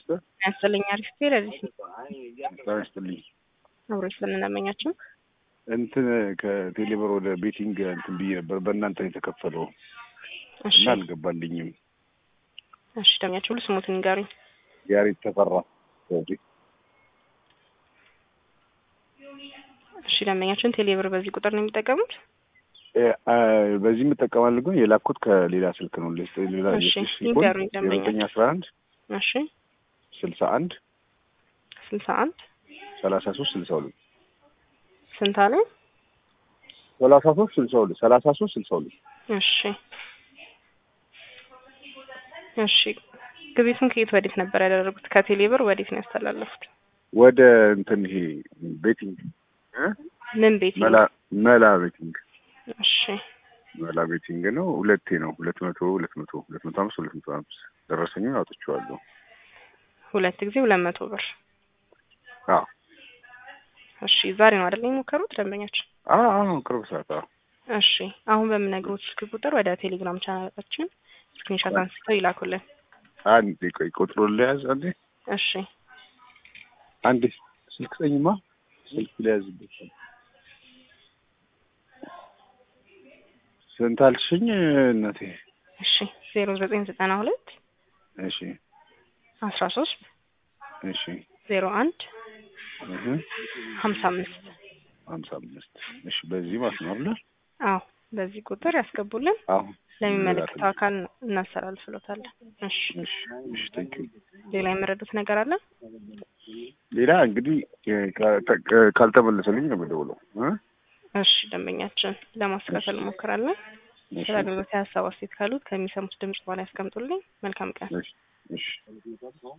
ያስጥልኝ አሪፍ ለዚህ ጤና ይስጥልኝ። አብሮ ስለምናመኛቸው እንትን ከቴሌብር ወደ ቤቲንግ እንትን ብዬ ነበር በእናንተ ነው የተከፈለው እሺ እና አልገባልኝም። እሺ ደሚያቸው ሁሉ ስሙትን ንገሩኝ። ያሬድ ተፈራ ዘውዴ። እሺ ደንበኛችን ቴሌብር በዚህ ቁጥር ነው የሚጠቀሙት? እ፣ አ፣ በዚህ የምጠቀማለሁ ግን የላኩት ከሌላ ስልክ ነው። ሌስ ሌላ እሺ፣ የስልክ ይንገሩኝ ደንበኛ። ዘጠኝ አስራ አንድ እሺ ስልሳ አንድ ስልሳ አንድ ሰላሳ ሶስት ስልሳ ሁለት ስንት አለ? ሰላሳ ሶስት ስልሳ ሁለት ሰላሳ ሶስት ስልሳ ሁለት እሺ እሺ ግቤቱን ከየት ወዴት ነበር ያደረጉት? ከቴሌብር ወዴት ነው ያስተላለፉት? ወደ እንትን ይሄ ቤቲንግ እ? ምን ቤት? መላ መላ ቤቲንግ እሺ መላ ቤቲንግ ነው። ሁለቴ ነው ሁለት መቶ ሁለት መቶ ሁለት መቶ አምስት ሁለት መቶ አምስት ደረሰኙን አውጥቼዋለሁ። ሁለት ጊዜ ሁለት መቶ ብር። አዎ እሺ ዛሬ ነው አይደል የሞከሩት ደንበኛችን? አዎ አዎ ቅርብ ሰዓት አዎ እሺ አሁን በምነግሮት ስልክ ቁጥር ወደ ቴሌግራም ቻናላችን ስክሪንሾት አንስተው ይላኩልን። አንዴ ቆይ ቁጥሩን ለያዝ አንዴ እሺ አንዴ ስልክ ስጠኝማ ስልክ ለያዝበት ስንት አልሽኝ እናቴ እሺ ዜሮ ዘጠኝ ዘጠና ሁለት እሺ አስራ ሶስት እሺ ዜሮ አንድ እህ ሀምሳ አምስት ሀምሳ አምስት እሺ በዚህ ማለት ነው አይደል አዎ በዚህ ቁጥር ያስገቡልን። አሁን ለሚመለከተው አካል እናስተላልፍሎታለን። እሺ እሺ እሺ ቴንክ ዩ ሌላ የመረዱት ነገር አለ? ሌላ እንግዲህ እ፣ ካ- ካልተመለሰልኝ ነው የምደውለው እ እሺ ደንበኛችን ለማስተካከል እንሞክራለን። እሺ ስለ አገልግሎት ሀሳብ አስተያየት ካሉት ከሚሰሙት ድምጽ በኋላ ያስቀምጡልኝ። መልካም ቀን። እሺ እሺ